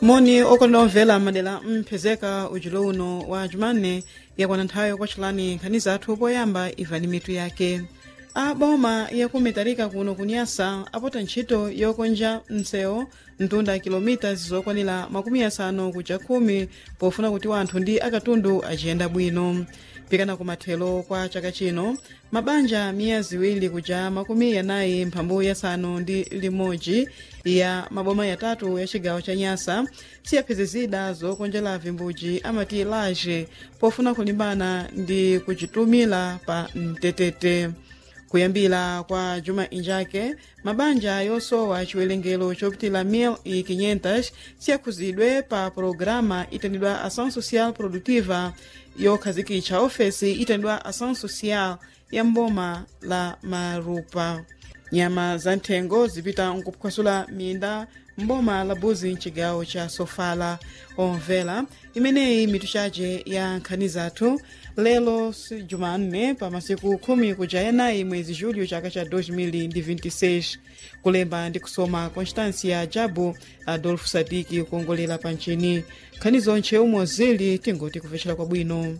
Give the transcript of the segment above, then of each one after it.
moni okondera omvera madera mphezeka ujulo uno wa jumanne yakwana nthawi yokwatchulani nkhani zathu poyamba imvani mitu yake a boma yakumitarika kuno kunyasa apota ntchito yokonja msewu mtunda kilomita zokwanira makumi asanu kuja khumi pofuna kuti wanthu ndi akatundu aciyenda bwino pikana kumathelo kwa chaka chino mabanja miya ziwiri kuja makumi yanayi mphambu yasanu ndi limodzi ya maboma yatatu ya cigawo cha nyasa siyaphezezida zokonjera vimbudzi amati laje pofuna kulimbana ndi kucitumira pa mtetete kuyambira kwa juma injake mabanja yosowa chiwerengero chopitira 1500 siyakhuzidwe pa pologalamu itendedwa ação social produtiva yokhazikitsa ofesi itendedwa ação social ya mboma la marupa nyama za nthengo zipita nkuphwasula minda mboma la buzi mcigawo cha sofala omvera imeneyi mitu chace ya nkhani zathu lero si jumanne pa masiku khumi kuja yanayi mwezi julho chaka cha 2026 kulemba ndi kusoma constância jabu adolfo sadiki kuongolera pa ncini nkhani zonche umwe zili tingoti kupfecera kwabwino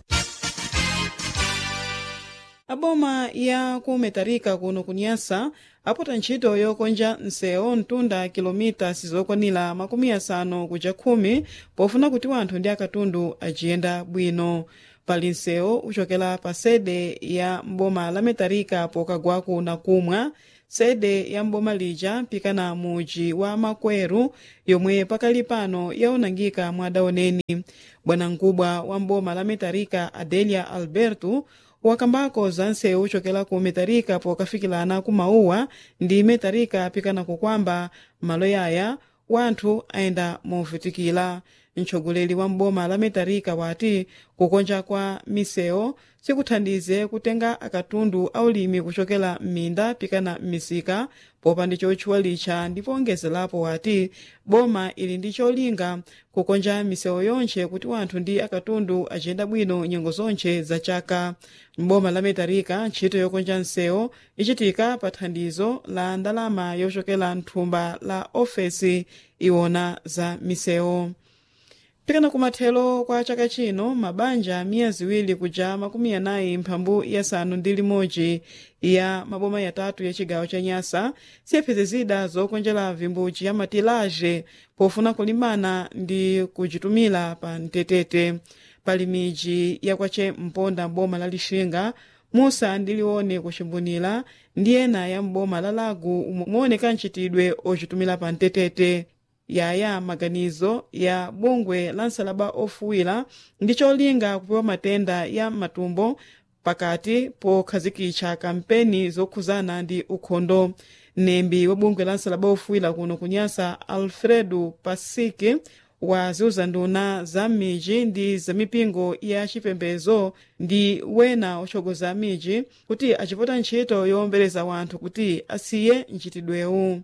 aboma ya kumetarika kuno kunyasa apota ntchito yokonja msewu mtunda kilomita sizokwanira makumi asanu kuja khumi pofuna kuti wanthu ndi akatundu aciyenda bwino pali msewu uchokera pa sede ya mboma la metarika pokagwaku na kumwa sede ya mboma lija pikana muji wa makweru yomwe pakali pano yaonangika mwadaoneni bwanamkubwa wa mboma la metarika adelia alberto wakambako za nsewu uchokera ku metarika pokafikirana ku mauwa ndi metarika pikana kukwamba malo yaya wanthu ayenda movutikira mtsogoleri wa mboma la metarika wati kukonja kwa misewu sikuthandize kutenga akatundu aulimi kuchokera m'minda pikana m'misika popa ndi chotchuwa licha ndipo ongezerapo wati boma ili ndi cholinga kukonja misewu yonche kuti wanthu ndi akatundu aciyenda bwino nyengo zonche za chaka mboma la metarika ntchito yokonja msewu ichitika pa thandizo la ndalama yochokera mthumba la ofesi iwona za misewu pikana kumathelo kwa chaka chino mabanja miya ziwiri kuja makumi anayi mphambu yasanu ndi limodzi ya maboma yatatu ya cigawo cha nyasa siyaphezezida zokonjera vimbudzi ya matilaje pofuna kulimbana ndi kucitumira pa mtetete pali midzi yakwace mponda mboma la lixinga musa ndi liwone kucimbunira ndi ena ya mboma la lagu muoneka mchitidwe ocitumira pa mtetete yaya maganizo ya bungwe la nsalaba ofuwira ndi cholinga kupewa matenda ya matumbo pakati pokhazikitsa kampeni zokhuzana ndi ukhondo mnembi wa bungwe la nsalaba ofuwira kuno kunyasa alfredo pasiki waziuza nduna za midzi ndi za mipingo ya chipembedzo ndi wena otsogoza midzi kuti acipota ntchito yowombereza wanthu kuti asiye mchitidwewu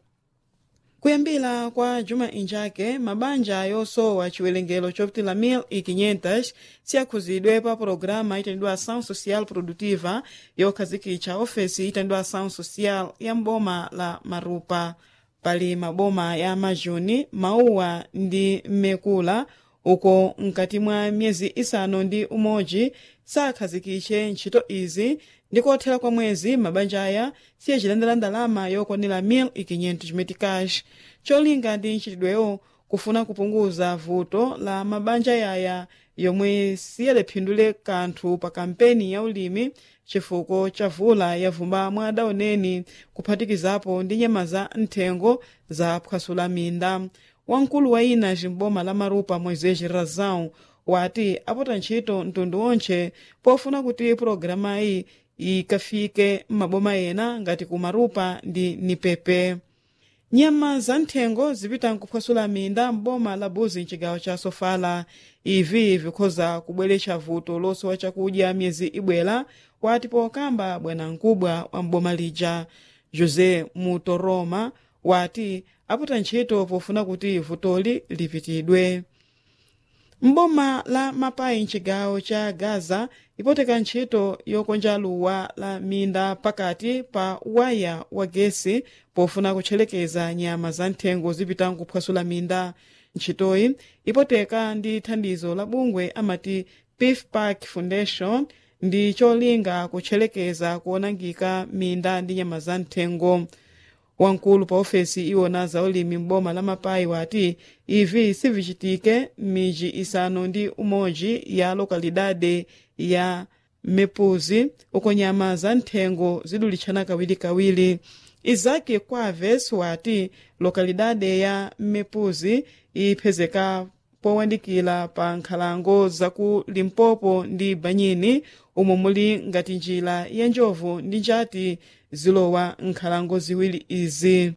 kuyambira kwa juma injake mabanja yosowa chiwerengero chopitira 1500 siyakhuzidwe pa pologalamu itendedwa ação social produtiva yokhazikitsa ofesi itendedwa ação social ya mboma la marupa pali maboma ya majuni mauwa ndi mmekula uko mkati mwa miyezi isanu ndi umodzi sakhazikitse ntchito izi ndikothera kwa mwezi mabanja aya siyacilandira ndalama yokwanira 1500 meticais cholinga ndi ntchitidwewo kufuna kupunguza vuto la mabanja yaya yomwe siyadaphindule kanthu pa kampeni ya ulimi chifukwa cha vula yavumba mwa adaoneni kuphatikizapo ndi nyama za nthengo za phwasula minda wamkulu wa ina cimboma la marupa moisés razão wati apota ntchito mtundu onche pofuna kuti pulogalamu ikafike m'maboma ena ngati ku marupa ndi nipepe nyama za nthengo zipita nkuphwasula minda m'boma la buzi mcigawo cha sofala ivi vikhoza kubweretsa vuto losowa chakudya miyezi ibwera wati pokamba bwanamkubwa wa m'boma lija josé mutoroma wati apota ntchito pofuna kuti vutoli lipitidwe mboma la mapayi mcigawo ca gaza ipoteka ntchito yokonja luwa la minda pakati pa waya wa gesi pofuna kutchelekeza nyama za nthengo zipita nkuphwasula minda ntchitoyi ipoteka ndi thandizo la bungwe amati beef park foundation ndi cholinga kutchelekeza kuonangika minda ndi nyama za nthengo wamkulu pa ofesi iwona za ulimi m'boma la mapayi wati ivi sivichitike m'midzi isanu ndi umodzi ya lokalidade ya mepuzi uko nyama za nthengo zidulitchana kawirikawiri izaki kwaves wati lokalidade ya mepuzi iphezeka powandikira pa nkhalango zaku limpopo ndi banyini umo muli ngati njira ya njovu ndi njati zilowa nkhalango ziwiri izi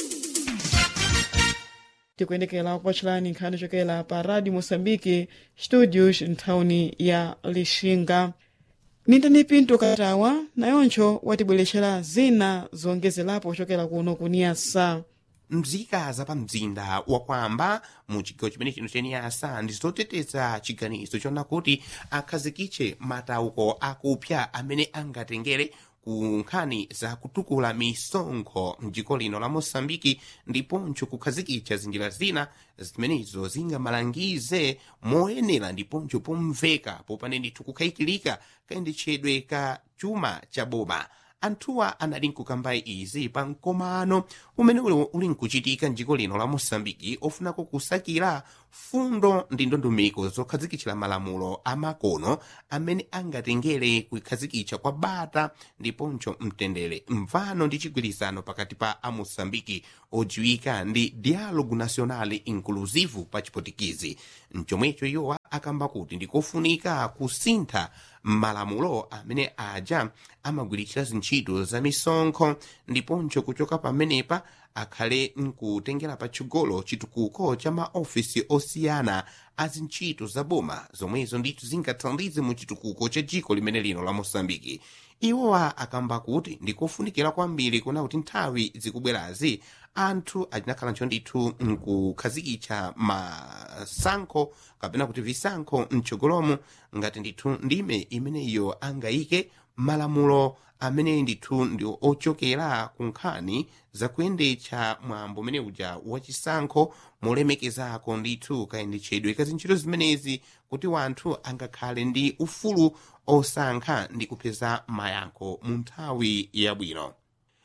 tikuyendekera kupatchulani nkhani chokera pa radio moçambique studios nthawuni ya lixinga nitani pinto katawa nayoncho watibweretchera zina zongezerapo kuchokera kuno kuniyasa mzika za pa mzinda wakwamba mu chigawo chimene chino cheniyasa ndi zoteteza chiganizo chona kuti akhazikitche matauko akupya amene angatengere ku nkhani za kutukula misonkho mdziko lino la mosambiki ndiponso kukhazikitsa zinjira zina zimenezo zingamalangize moyenera ndiponso pomveka popane ndithu kukhayikilika kayendetchedwe ka chuma cha boma anthuwa anali nkukamba izi pa mkomano umene uli nkuchitika mdziko lino la mosambiki ofunako kusakira fundo ndi ndondomeko zokhazikitsira malamulo amakono amene angatengere kukhazikitsa kwa bata ndiponso mtendere mvano ndi chigwirizano pakati pa amosambiki odziwika ndi dialogo national inclusive pa chipotikizi mchomwecho iwowa akamba kuti ndikofunika kusintha malamulo amene aja amagwiritsira zintchito za misonkho ndiponso kuchoka pamenepa akhale nkutengera patsogolo chitukuko cha maofisi osiyana a zintchito za boma zomwezo ndithu zingathandize mu chitukuko cha dziko limene lino la mosambiki iwowa akamba kuti ndikofunikira kwambiri kuna kuti nthawi zikubwerazi anthu acinakhalanso ndithu nkukhazikitsa masankho kapena kuti visankho mtsogolomo ngati ndithu ndime imeneyo angayike malamulo amene ndithu ndi ochokera ku nkhani zakuyendetsa mwambo umene uja wachisankho molemekezako ndithu kayendetchedwe ka zintchito zimenezi kuti wanthu angakhale ndi ufulu osankha ndi kupeza mayankho mu nthawi yabwino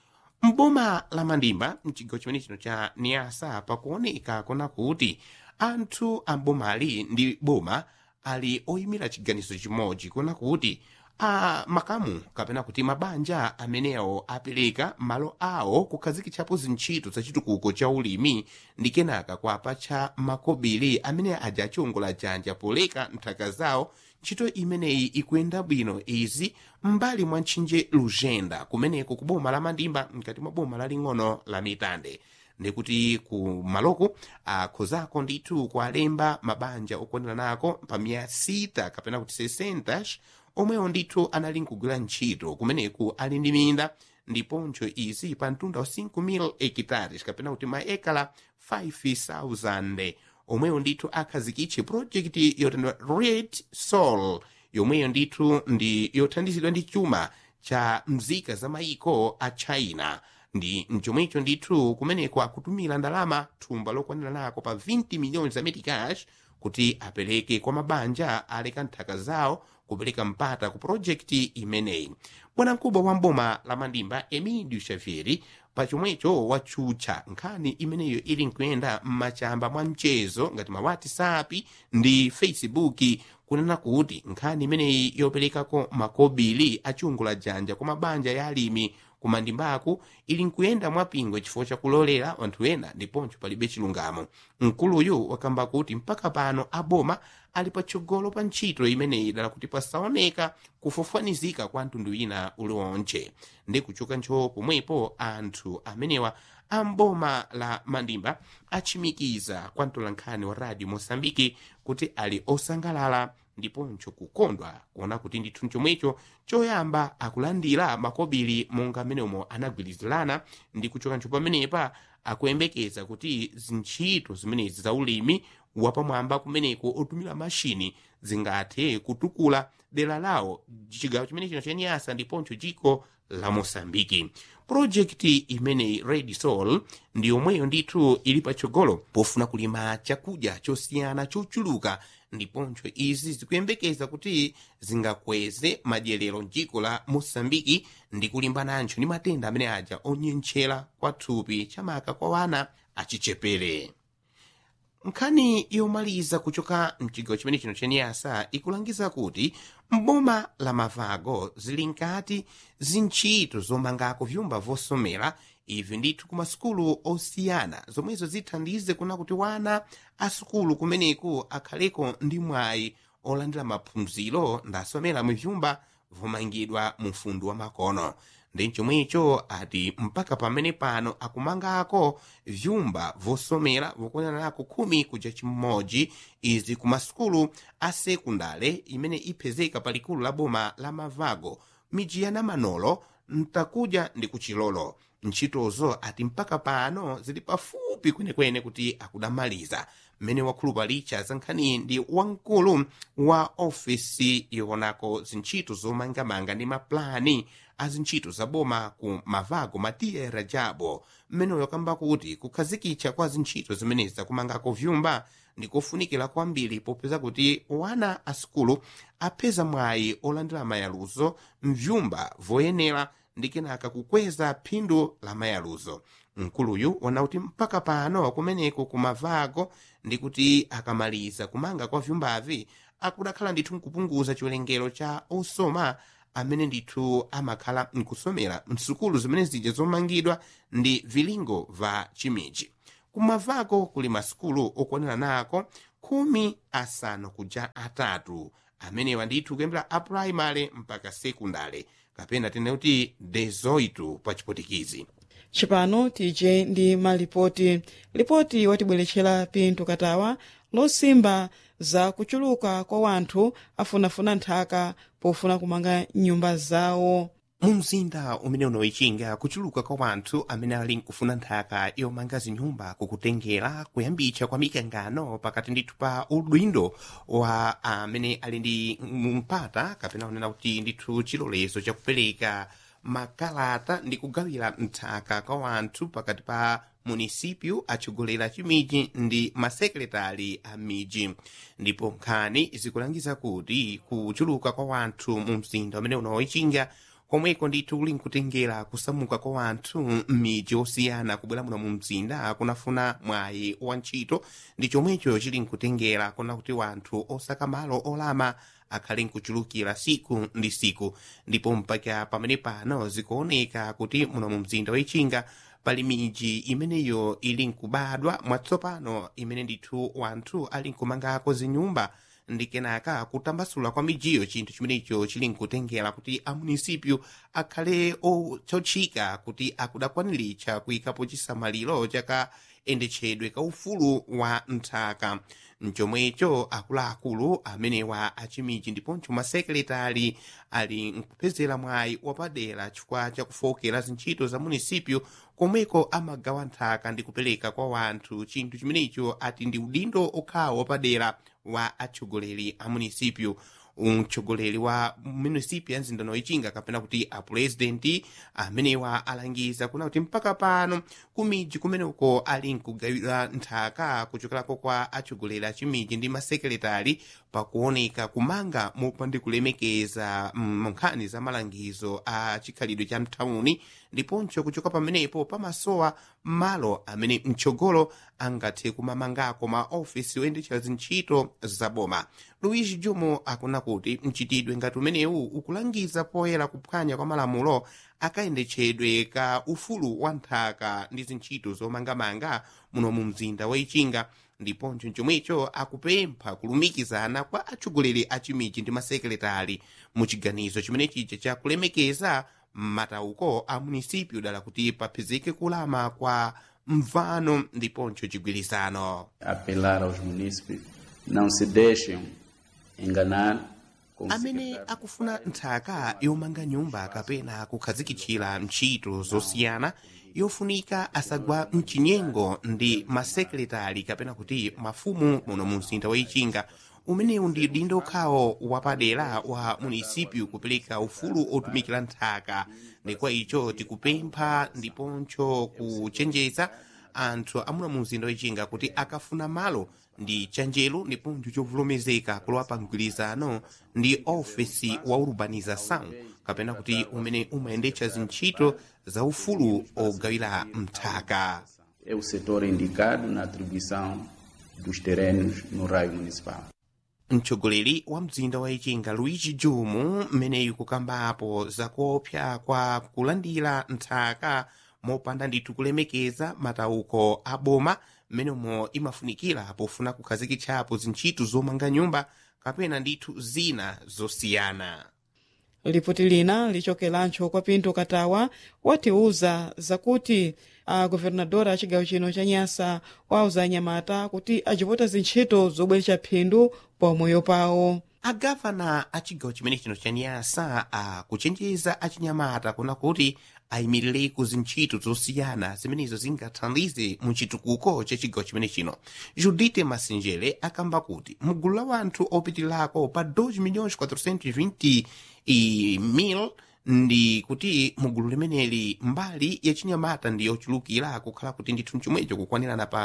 mboma la mandimba mchigawo chimene chino cha niasa pakuoneka kona kuti anthu ambomali ndi boma ali oyimira chiganizo chimodzi kona kuti a makamu kapena kuti mabanja amenewo apereka malo awo kukhazikitsapo zintchito za chitukuko cha ulimi ndi kenaka kwapatcha makobiri amene aja achiongola janja poleka nthaka zawo ntchito imeneyi ikuyenda bwino izi m'mbali mwa ntchinje lujenda kumeneko ku boma la mandimba mkati mwa boma laling'ono la mitande ndikuti ku maloko akhozako ndithu kualemba mabanja okwanira nako pa miya sita kapena kuti 60 omwewo ndithu anali nkugwira ntchito kumeneku ali ndi minda ndiponso izi pa mtunda wa 5,000 hectares kapena kuti maekala 5,000 omweyo ndithu akhazikitse projekti yotandwa red soul yomweyo ndithu ndi yothandizidwa ndi chuma cha mzika za maiko a china ndi mchomwecho ndithu kumeneko akutumira ndalama thumba lokwanira nako pa 20 miliyoni za metikash kuti apereke kwa mabanja aleka nthaka zawo kupereka mpata ku projekti imeneyi bwanamkubwa wa mboma la mandimba emidio xavieri pachomwecho watchutcha nkhani imeneyo ili nkuyenda m'machamba mwa mchezo ngati ma whatsapp ndi facebook kunena kuti nkhani imeneyi yoperekako makobiri achungula janja kwa mabanja ya alimi kumandimbaku ili nkuyenda mwapingo chifukwa chakulolera anthu ena ndiponso palibe chilungamo mkuluyu wakamba kuti mpaka pano aboma ali patsogolo pa ntchito imeneyi dala kuti pasaoneka kufofanizika kwa mtundu wina uliwonche ndi kuchoka ntcho pomwepo anthu amenewa amboma la mandimba achimikiza kwa mtolankhani wa radio mosambiki kuti ali osangalala ndiponso kukondwa kuona kuti ndithu chomwecho choyamba akulandira makobiri monga ameneomo anagwirizirana ndi kuchoka ntcho pamenepa akuyembekeza kuti zintchito zimenezi za ulimi wapamwamba kumeneko otumira mashini zingathe kutukula dera lawo chigawo chimene chino chenyasa ndiponso chiko la mosambiki projekti imeneyi red sol ndi yomweyo ndithu ili patsogolo pofuna kulima chakudya chosiyana chochuluka ndiponso izi zikuyembekeza kuti zingakweze madyerero mdziko la mosambiki ndi kulimbananso ndi matenda amene aja onyenchera kwa thupi chamaka kwa wana achichepere nkhani yomaliza kuchoka mchigawo chimene chino chenyasa ikulangiza kuti mboma la mavago zili nkati zintchito zomangako vyumba vosomera ivi ndithu ku masukulu osiyana zomwezo zithandize kuna kuti wana asukulu kumeneku akhaleko ndi mwayi olandira maphunziro ndasomera mu vyumba vomangidwa mu mfundu wa makono ndi chomwecho ati mpaka pamene pano akumangako vyumba vosomera vokonanako khumi kuja chimodzi izi ku masukulu a sekundale imene iphezeka pa likulu la boma la mavago midzi ya namanolo mtakuja ndi kuchilolo ntchitozo ati mpaka pano zili pafupi kwenekwene kuti akudamaliza mmene wakhulupalicha za nkhani ndi wamkulu wa ofisi yoonako zintchito zomangamanga ndi maplani a zintchito za boma ku mavago matiye rajabo mmeneyo kamba kuti kukhazikitsa kwa zintchito zimenezi zakumangako vyumba ndikofunikira kwambiri popeza kuti wana asukulu apeza mwayi olandira mayaluzo mvyumba voyenera ndi kenaka kukweza phindu la mayaluzo mkuluyu wana kuti mpaka pano kumeneko kumavago ndi kuti akamaliza kumanga kwa vyumbavi akudakhala ndithu nkupunguza chiwerengero cha osoma amene ndithu amakhala nkusomera msukulu zimene zija zomangidwa ndi vilingo va chimiji kumavako kuli masukulu okwanira nako khumi asanu kuja atatu amenewa ndithu kuyambira aprimary mpaka sekundale kapena tene kuti dezoitu pa chipotikizi cipano tije ndi malipoti lipoti watibweretchera pinto katawa losimba za kuchuluka kwa wanthu afunafuna nthaka pofuna kumanga nyumba zawo mu mzinda umene unoichinga kuchuluka kwa wanthu amene ali nkufuna nthaka yomanga zinyumba kukutengera kuyambitsa kwa mikangano pakati ndithu pa udindo wa amene ali ndi mpata kapena kunena kuti ndithu chilolezo chakupereka makalata ndi kugawira nthaka kwa wanthu pakati pa munisipyu atsogoleri chimiji ndi masekretari a miji ndipo nkhani zikulangiza kuti kuchuluka kwa wanthu mu mzinda umene unoichinga komweko ndithu kuli nkutengera kusamuka kwa wanthu m'midzi osiyana kubwera muno mu mzinda kunafuna mwayi wa ntchito ndi chomwecho chili nkutengera kuna kuti wanthu osaka malo olama akhale nkuchulukira siku ndi siku ndipo mpaka pamene pano zikuoneka kuti muno mu mzinda waichinga pali miji imeneyo ili nkubadwa mwatsopano imene ndithu wanthu ali nkumangako zinyumba ndi kenaka kutambasula kwa mijiyo chinthu chimenecho chili nkutengera kuti amunisipyu akhale ochotchika kuti akudakwaniritsa kuyikapo chisamaliro chakayendetchedwe ka ufulu wa nthaka mchomwecho akuluakulu amenewa achimiji ndiponso masekretari ali nkupezera mwayi wapadera chifukwa chakufokera zintchito za munisipyu komweko amagawa nthaka ndi kupereka kwa wanthu chinthu chimenecho ati ndi udindo okhawo wapadera wa atsogoleri a munisipyu mtsogoleri wa munisipyu ya mzinda noichinga kapena kuti apurezidenti amenewa alangiza kuna kuti mpaka pano kumiji kumeneko ali nkugawira nthaka kuchokerako kwa atsogoleri a chimiji ndi masekretari pakuoneka kumanga mopanda kulemekeza nkhani za malangizo a chikhalidwe cha mthawuni ndiponso kuchoka pamenepo pamasowa malo amene mtsogolo angathe kumamangako maofisi oyendetchera zintchito zaboma luigi jumo akuna kuti mchitidwe ngati umenewu ukulangiza poyera kuphwanya kwa malamulo akayendetchedwe ka ufulu wa nthaka ndi zintchito zomangamanga muno mu mzinda waichinga ndiponso chomwecho akupempha kulumikizana kwa atsogoleri a chimiji ndi masekretari mu chiganizo chimene chija chakulemekeza matauko a munisipyu dala kuti papezeke kulama kwa mvano ndiponso chigwirizano apelar aos munícipes não se deixem enganar amene akufuna nthaka yomanga nyumba kapena kukhazikitchira ntchito zosiyana yofunika asagwa mchinyengo ndi masekretari kapena kuti mafumu muno mu mzinda wa ichinga umenewu ndi dindo khawo wapadera wa munisipyu kupereka ufulu otumikira nthaka ndikwa icho tikupempha ndiponso kuchenjeza anthu amuna mu mzinda wachinga kuti akafuna malo ndi chanjelo ndiponso chovomerezeka kulowa pa mgwirizano ndi ofesi wa urbanização kapena kuti umene umayendetsa zintchito za ufulu ogawira mthaka É o setor indicado na atribuição dos terrenos no raio municipal. mtsogoleri wa mzinda wa ichinga luigi jumu mmeneyu kukambapo zakuopsa kwa kulandira nthaka mopanda ndithu kulemekeza matauko a boma mmenemo imafunikira pofuna kukhazikitsapo zintchito zomanga nyumba kapena ndithu zina zosiyana lipoti lina lichokelancho kwa pinto katawa watiuza zakuti a governadora a cigawo chino cha nyasa wauza anyamata kuti acipota zintchito zobweretsa phindu pamoyo pawo agavana a chigawo chimene chino cha nyasa akuchenjeza achinyamata kuna kuti ayimirireko zintchito zosiyana zimenezo zingathandize mu chitukuko cha chigawo chimene chino judite masinjere akamba kuti mgulu la wanthu opitirako pa 2 milhões 420 e mil ndi kuti mugulu limeneli mbali ya chinyamata ndi yochulukira kukhala kuti ndithu chomwecho kukwanirana pa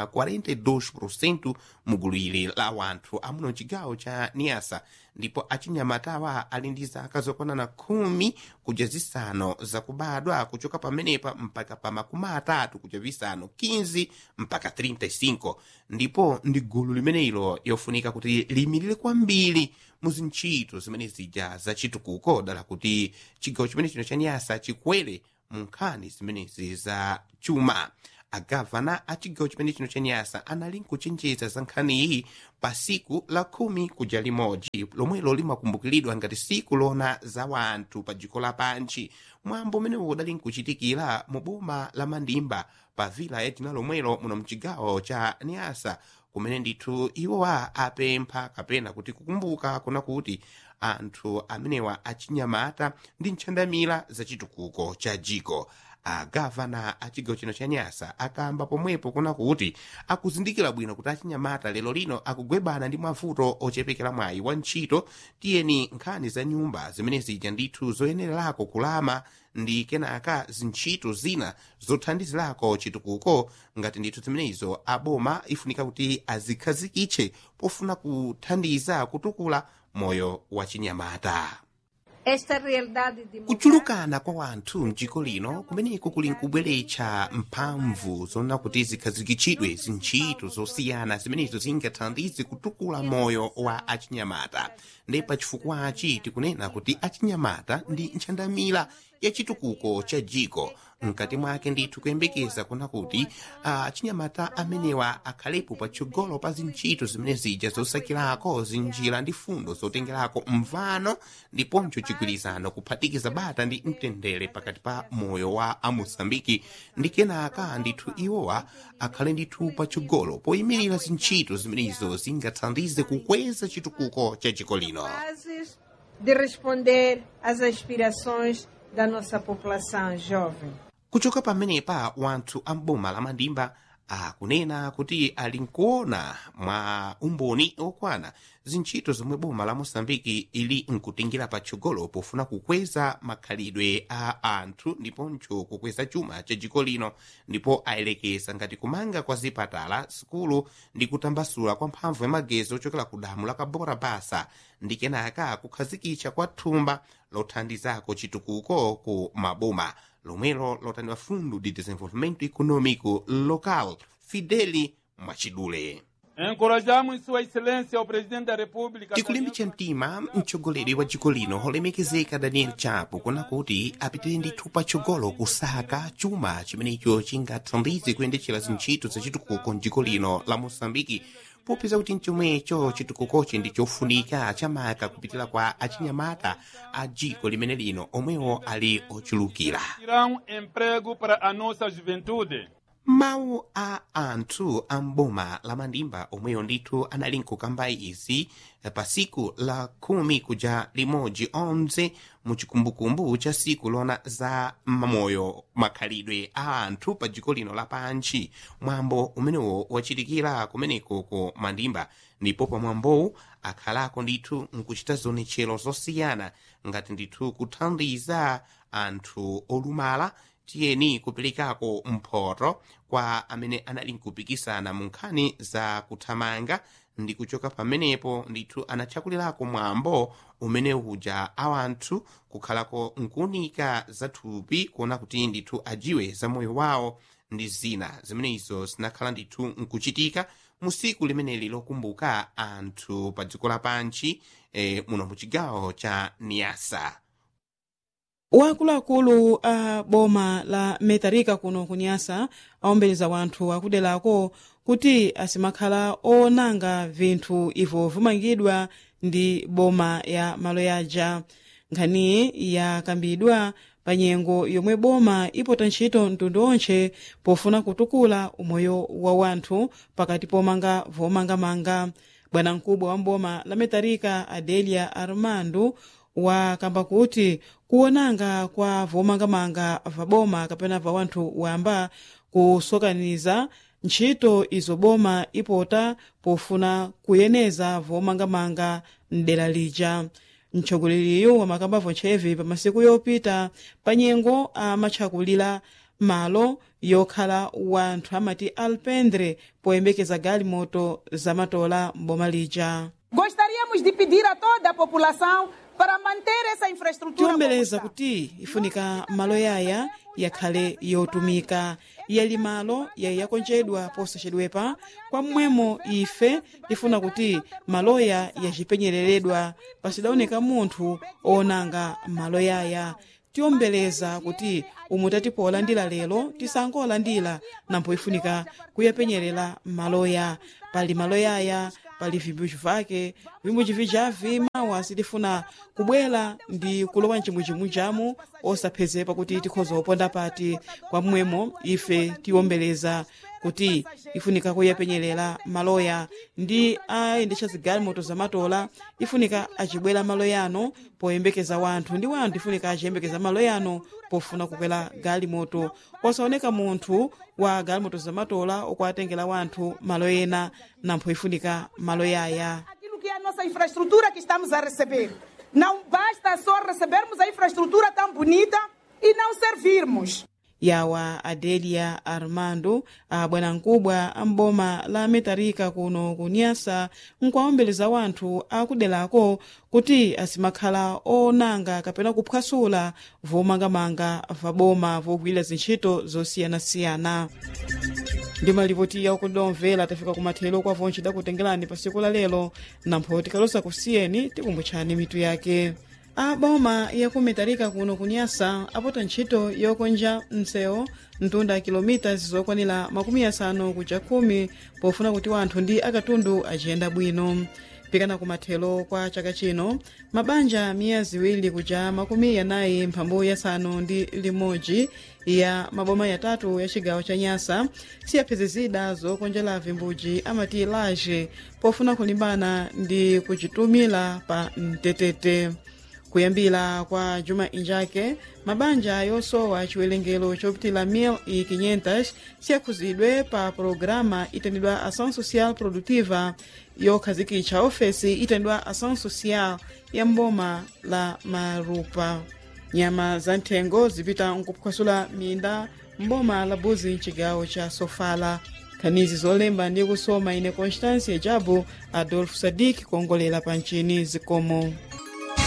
42% mugulu ili la wanthu amuno chigawo cha niasa ndipo achinyamatawa ali ndi zaka zokwanana khumi kuja zisanu zakubadwa kuchoka pamenepa mpaka pa makumi atatu kuja visanu 15 mpaka 35 ndipo ndi gulu limenelo yofunika kuti liyimirire kwambiri mu zintchito zimene zija zachitukuko dala kuti chigawo chimene chino cha nyasa chikwere mu nkhani zimenezi za chuma agavana a chigawo chimene chino cha nyasa anali nkuchenjeza za nkhaniyi pa siku la khumi kuja limodzi lomwelo limakumbukiridwa ngati siku lona za wanthu pa dziko lapanchi mwambo umenewo udali nkuchitikira mu boma la mandimba pa vila ya dzina lomwelo muno mchigawo cha nyasa kumene ndithu iwowa apempha kapena kuti kukumbuka kuna kuti anthu amenewa achinyamata ndi ntchandamira zachitukuko cha jiko agavana a chigawo chino cha nyasa akamba pomwepo kuna kuti akuzindikira bwino kuti achinyamata lero lino akugwebana ndi mavuto ochepekera mwayi wa ntchito tiyeni nkhani za nyumba zimene zija ndithu zoyenererako kulama ndi kenaka zintchito zina zothandizirako chitukuko ngati ndithu zimenezo aboma ifunika kuti azikhazikitse pofuna kuthandiza kutukula moyo wa chinyamata Esta realidade demográfica kuchulukana kwa wanthu mdziko lino kumeneko kuli nkubweretsa mphamvu zona kuti zikhazikitsidwe zintchito zosiyana zimenezo zingathandize kutukula moyo wa achinyamata ndi pachifukwachi tikunena kuti achinyamata ndi ntchandamira ya chitukuko cha jiko mkati mwake ndithu kuyembekeza kuna kuti achinyamata amenewa akhalepo patsogolo pa zintchito zimene zija zosakirako zinjira ndi fundo zotengerako mvano ndiponso chigwirizano kuphatikiza bata ndi mtendere pakati pa moyo wa amosambiki ndi kenaka ndithu iwowa akhale ndithu patsogolo poyimirira zintchito zimenezo zingathandize kukweza chitukuko cha dziko lino capazes de responder às aspirações da nossa população jovem. kuchoka pamenepa wanthu amboma la mandimba akunena kuti ali nkuona mwa umboni okwana zintchito zomwe boma la mosambiki ili nkutingira patsogolo pofuna kukweza makhalidwe a anthu ndiponso kukweza chuma cha dziko lino ndipo ayelekeza ngati kumanga kwa zipatala sikulu ndi kutambasula kwa mphamvu ya magetsi ochokera ku damu la kabora basa ndi kenaka kukhazikitsa kwa thumba lothandizako chitukuko ku maboma lomwelo lotaniwa fundo de desenvolvimento econômico local fideli mwachidule Encorajamos Sua Excelência o Presidente da República. tikulimbitsa mtima mtsogoleri wa dziko lino holemekezeka daniel chapo kuna kuti apitire ndithu patsogolo kusaka chuma chimenecho chingathandize kuyendetsera zintchito zachitukuko mdziko lino la mosambiki popeza kuti mchomwecho chitukukochi ndi chofunika chamaka kupitira kwa achinyamata a dziko limene lino omwewo ali ochulukira Irão emprego para a nossa juventude. mawu a anthu a mboma la mandimba omweyo ndithu anali nkukamba izi pa siku la khumi kuja limodzi onze mu chikumbukumbu cha siku lona za mamoyo makhalidwe a anthu pa dziko lino lapanchi mwambo umenewo wachitikira kumeneko ku mandimba ndipo pa mwambowu akhalako ndithu nkuchita zonetchero zosiyana ngati ndithu kuthandiza anthu olumala tiyeni kuperekako mphoto kwa amene anali nkupikisana mu nkhani za kuthamanga ndi kuchoka pamenepo ndithu anatchakulirako mwambo umene uja awanthu kukhalako nkuunika za thupi kuona kuti ndithu ajiwe za moyo wawo ndi zina zimenezo zinakhala ndithu nkuchitika mu siku limeneli lokumbuka anthu pa dziko lapanchi eh, muno mu chigawo cha niasa wakuluakulu a boma la metarika kuno kunyasa awombeleza wanthu akuderako kuti asimakhala onanga vinthu ivo vimangidwa ndi boma ya malo yaja nkhaniyi yakambidwa pa nyengo yomwe boma ipota ntchito mtundu onse pofuna kutukula umoyo wa wanthu pakati pomanga vomangamanga bwanamkubwa wa mboma la metarika adelia armando wakamba kuti kuonanga kwa vomangamanga vaboma kapena va wanthu wamba kusokaniza ntchito izo boma ipota pofuna kuyeneza vomangamanga mdera lija mtsogolereriyu wamakamba vontchevi pa masiku yopita pa nyengo amatchakulira malo yokhala wanthu amati alpendre poyembekeza galimoto zamatola mboma lija Gostaríamos de pedir a toda a população para manter essa infraestrutura. tiombeleza como está. kuti ifunika malo yaya yakhale yotumika yali malo yayi yakonjedwa posachedwepa kwa mmwemo ife tifuna kuti maloya yacipenyereredwa pasidawoneka munthu onanga malo yaya tiombeleza kuti umu tatipolandira lero tisangolandira nampo ifunika kuyapenyerera maloya pali maloya aya pali vimbuchi vake vimbuchi vijavi mawa sitifuna kubwera ndi kulowa mchimwichimwi chamu osaphezepa kuti tikhoza uponda pati kwa mmwemo ife tiombeleza kuti ifunika kuyapenyerera maloya ndi ayendetsa zigalimoto zamatola ifunika acibwera maloyano poyembekeza wanthu ndi wanthu ifunika aciyembekeza maloyano pofuna kukwera galimoto osaoneka munthu wa galimoto zamatola okuatengera wanthu malo ena nampho ifunika malo yaya Aquilo que é a nossa infraestrutura que estamos a receber. Não basta só recebermos a infraestrutura tão bonita e não servirmos. yawa adelia armando abwanamkubwa amboma la metarika kuno kunyasa nkuwaombeleza wanthu akuderako kuti asimakhala onanga kapena kuphwasula vomangamanga vaboma vogwira zintchito zosiyanasiyana ndi malipoti yakudomvera tafika kumathero kwa vonci dakutengerani pa siku la lero nampho tikalosa kusiyeni tikumbutchani mitu yake a boma yakumetarika kuno kunyasa apota ntchito yokonja msewu mtunda kilomita zokwanira makumi asanu kuja khumi pofuna kuti wanthu ndi akatundu aciyenda bwino pikana kumathero kwa chaka chino mabanja miya ziwiri kuja makumi yanayi mphambu yasanu ndi limodzi ya maboma yatatu ya cigawo cha nyasa siyaphezezida zokonjera vimbuji amati laje pofuna kulimbana ndi kucitumira pa mtetete kuyambira kwa juma injake mabanja yosowa chiwerengero chopitila 1500 siyakhuzidwe pa programa itanidwa ação social produtiva yokhazikitcha ofesi itanidwa ação social ya mboma la marupa nyama za nthengo zipita nkuphwasula minda mboma la buzi mcigawo cha sofala khanizi zolemba ndi kusoma ine constância jabu adolfo sadik kuongolera pa ncini zikomo